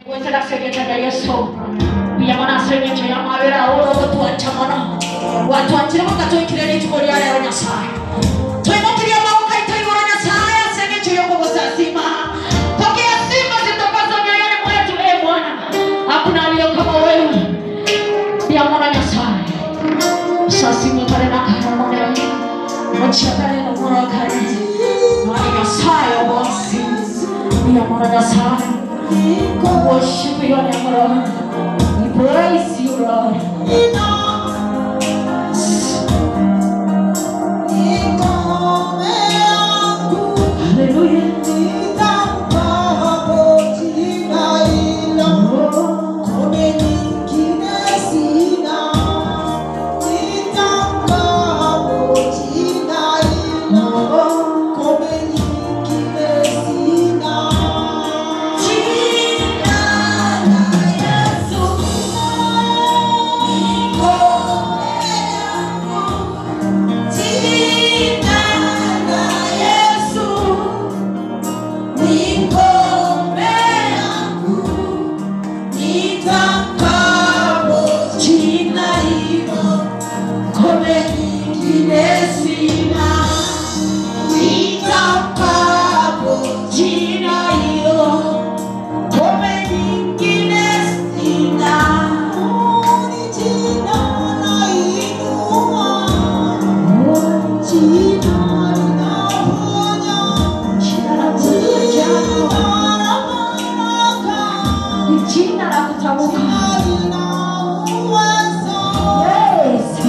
wetera segeta yesu biyamana segeta yamabera oro tuachamana watwakire mukatwikire n'ituko rya rero nyasaye twinukiriye amaboko aitayibura nyasaye segeta yokobosasima pokea sifa zitokazo mioyoni mwetu e bwana hakuna aliyo kama wewe biyamana nyasaye sasimo kare nakaramone muchakare nomurakare nani nyasaye obosi biyamana nyasaye We worship your name, Lord. We praise you, Lord. Hallelujah. Jina la kutamka. Yes.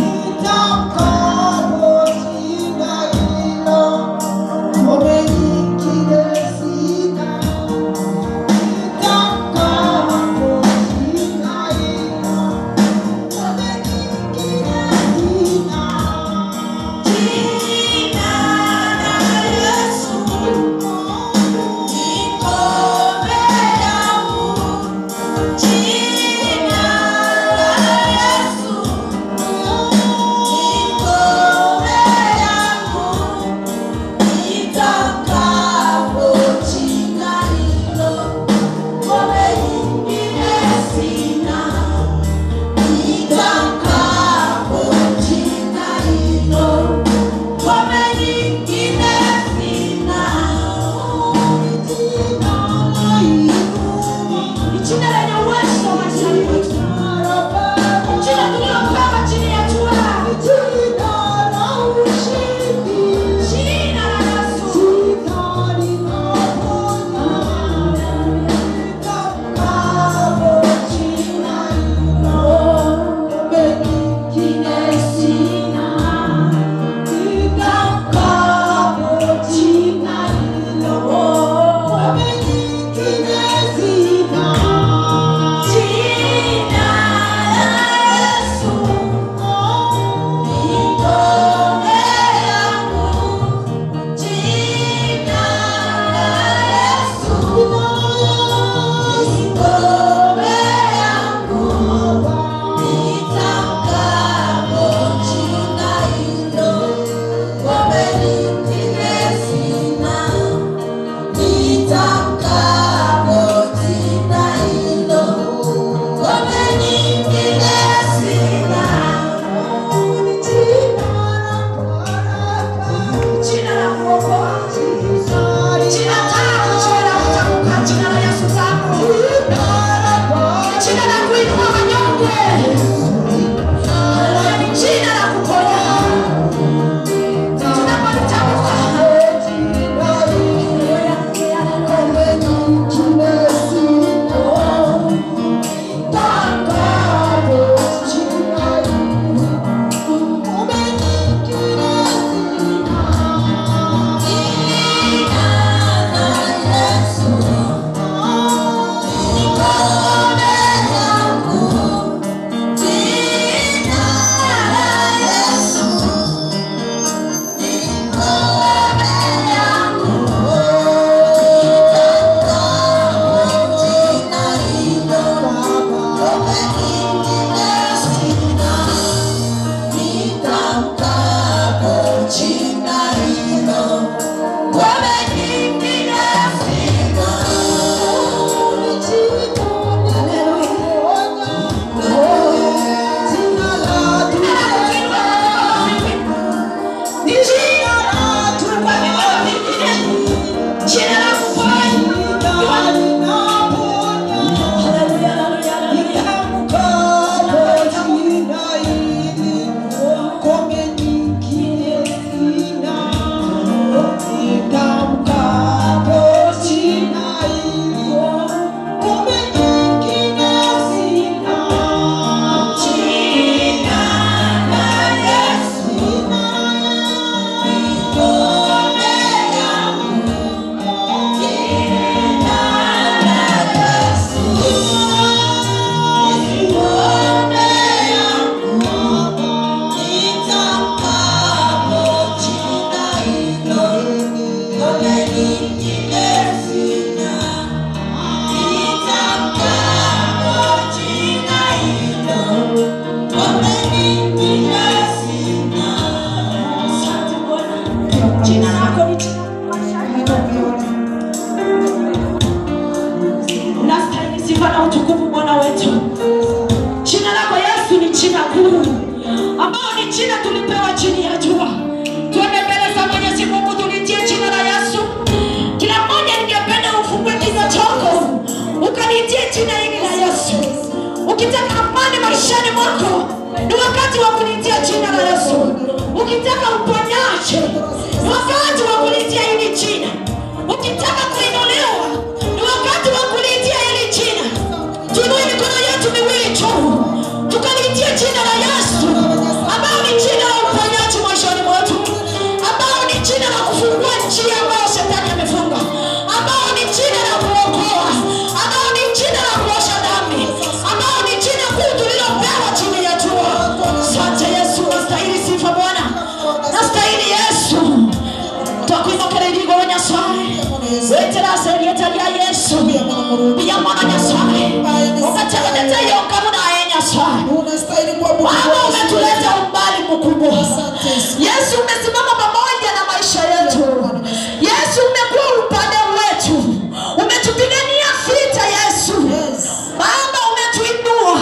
Jina sifa na utukufu Bwana wetu. Jina lako Yesu ni jina kuu, ambao ni jina tulipewa chini ya jua. Tuende mbele za Mwenyezi Mungu, tulitie jina la Yesu. Kila mmoja ningependa ufungue kinywa chako ukalitie jina hili la Yesu. Ukitaka amani maishani mwako, ni wakati wa kulitia jina la Yesu. Ukitaka uponyaji, ni wakati wa kulitia hili jina. Ukitaka kuinuliwa, ni wakati wa kulitia hili jina. Tuinue mikono yetu miwili juu, tukalitie jina la Yesu, ambao ni jina la uponyaji maishani mwetu, ambao ni jina la kufungua njia ambayo shetani amefunga, ambao ni jina la kuokoa, ambao ni jina la kuosha dhambi, ambao ni jina kuu tulilopewa chini ya jua. Asante Yesu, nastahili sifa Bwana, nastahili Yesu twakwinokera irigo nyasaye weterase rieta rya yesu biyamona nyasaye ukategetete yokamu naye nyasaye unastahili kuabudu baba umetuleta umbali mkubwa yesu umesimama pamoja na maisha yetu yesu umekuwa upande wetu umetupigania vita yesu baba umetuinua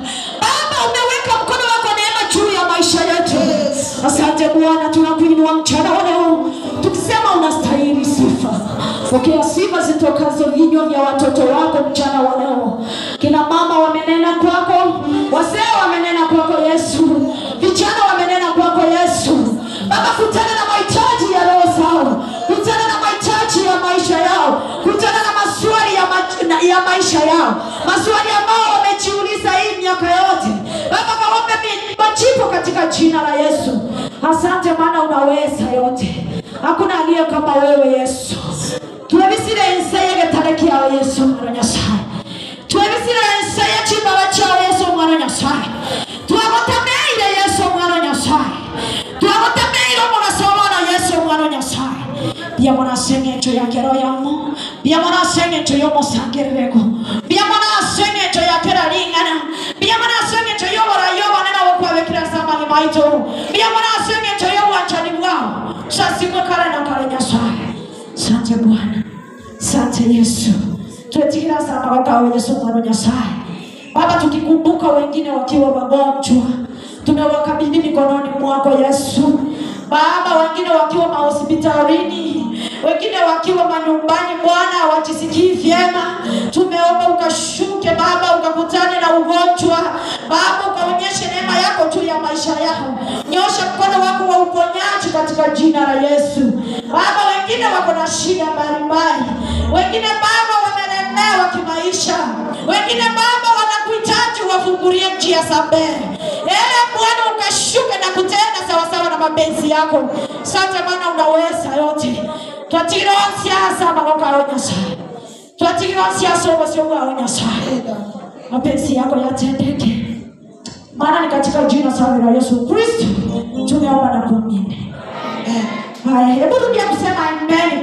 baba umeweka mkono wako neema juu ya maisha yetu asante bwana tunakuinua mchana wa leo tukisema unastahili sifa pokea sifa zitokazo vinywa vya watoto wako mchana wa leo kina mama wamenena kwako wazee wamenena kwako yesu vijana wamenena kwako yesu baba kutana na mahitaji ya roho zao kutana na mahitaji ya maisha yao kutana na maswali ya, ma- na- ya maisha yao maswali ambao wamejiuliza hii miaka yote baba kawape mi- majibu katika jina la yesu asante maana unaweza yote hakuna aliye kama wewe yesu twebisire enseye getare kyawe yesu mwana nyasaye twebisire enseye kibaba kyawe yesu mwana nyasaye twagotameire yesu mwana nyasaye twagotameire omugaso omwana yesu mwana nyasaye byamona aseng'encho yake roho yamo byamona aseng'encho y'omusangirireko byamona aseng'encho yakera ling'ana byamona aseng'encho y'obora y'obonera bokwabekera samani maito byamona aseng'encho y'obwanchani bwao sasimwe kale na kale nyasaye sante bwana sante yesu twetikira sana wakawe yesu mwana nyasaye baba tukikumbuka wengine wakiwa wagonjwa tumewakabidhi mikononi mwako yesu baba wengine wakiwa mahospitalini wengine wakiwa manyumbani bwana hawajisikii vyema tumeomba ukashuke baba ukakutane na ugonjwa baba ukaonyeshe neema yako juu ya maisha yao nyosha mkono wako wa uponyaji katika jina la yesu baba wengine wako na shida mbalimbali wengine baba wamelemewa kimaisha wengine baba wanakuhitaji wafungulie njia za mbele ele bwana ukashuke na kutenda sawasawa na mapenzi yako sante bwana unaweza yote twatigira siasa magokao nyasaye twatigira siasa ubasio bwao nyasaye mapenzi yako yatendeke maana ni katika jina safi la yesu kristo tumeomba na kuamini haya hebu rudia kusema amen